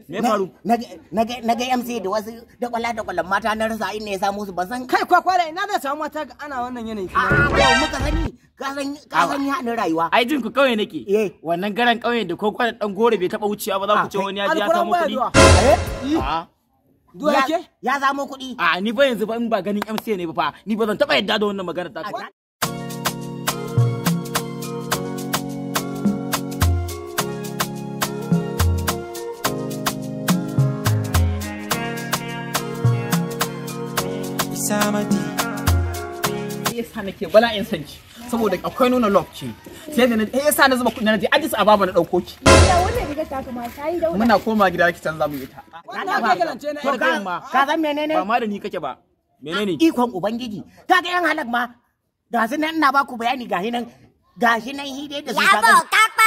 me faru na ga MC da wasu da kwalla da kwallon mata na rasa inda ya samu su ban san kai kwakwara ina zai samu mata ana wannan yanayi a yau muka sani ka san ka san haɗin rayuwa ai jin ku kauye nake Eh. wannan garan kauye da ko kwana dan gore bai taba wucewa ba za ku ce wani ya je ya samu kuɗi a duwa Ya- yake ya samu kuɗi a ni ba yanzu ba in ba ganin MC ne ba fa ni ba zan taba yadda da wannan magana ta ka yasa nake bala'in san ki saboda akwai nuna love ce sai da na eh yasa na zuba kuɗi na je Addis Ababa na dauko ki Da wannan riga ta kama ta yi dauda. muna koma gida ki canza mu ita wannan ka galance na to Kar ka ka ma. ka san menene ba ma da ni kake ba menene ikon ubangiji ka ga yan halak ma ga su nan ina ba ku bayani gashi nan gashi nan hide da su ka ga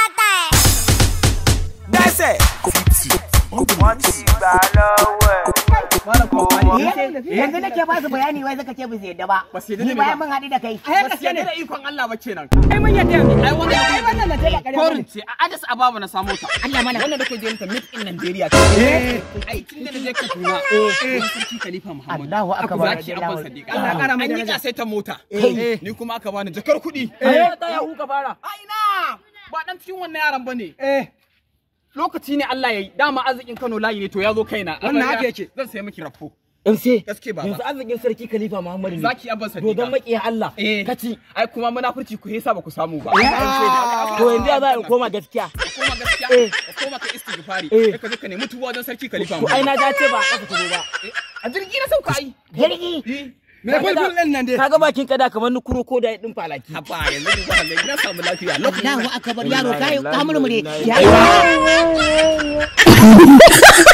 yanzu nake ba su bayani wai suka ce ba su yadda ba Ba su yadda ni ne bayan ba. mun haɗu da kai ba su yarda da ikon Allah ba kenan ai mun yadda yanzu ai wannan ai wannan na tela ƙarya korin ce a Addis Ababa na samo ta Allah mana wannan da ke je ta meet in Nigeria ce ai tun da na je Kaduna eh sarki Khalifa Muhammad Allahu akbar zaki abban Sadiq Allah ƙara mai an yi daraja. sai ta mota Eh. ni kuma aka bani jakar kuɗi Eh. ta ya huka fara ai na ba dan cikin wannan yaran bane eh lokaci ne Allah ya yi dama arzikin Kano layi ne to ya zo kaina Wannan haka yake. zan sai miki rafo MC gaske baba yanzu arzikin sarki Khalifa Muhammadu ne zaki abban Sadiq dodon makiya Allah eh kaci ai kuma munafurci ku yasa ba ku samu ba to yanzu ya za a koma gaskiya ka koma gaskiya ka koma ka istighfari Eh. sai ka zo ka nemi tuba wajen sarki Khalifa to ai na dace ba a ƙasa ta zo ba a jirgi na sauka ai jirgi me bulbul din nan dai kaga bakin kada kamar nukuro ko da din falaki haba yanzu ni ba halai na samu lafiya Allahu akbar yaro kai ka murmure Wallahi, ya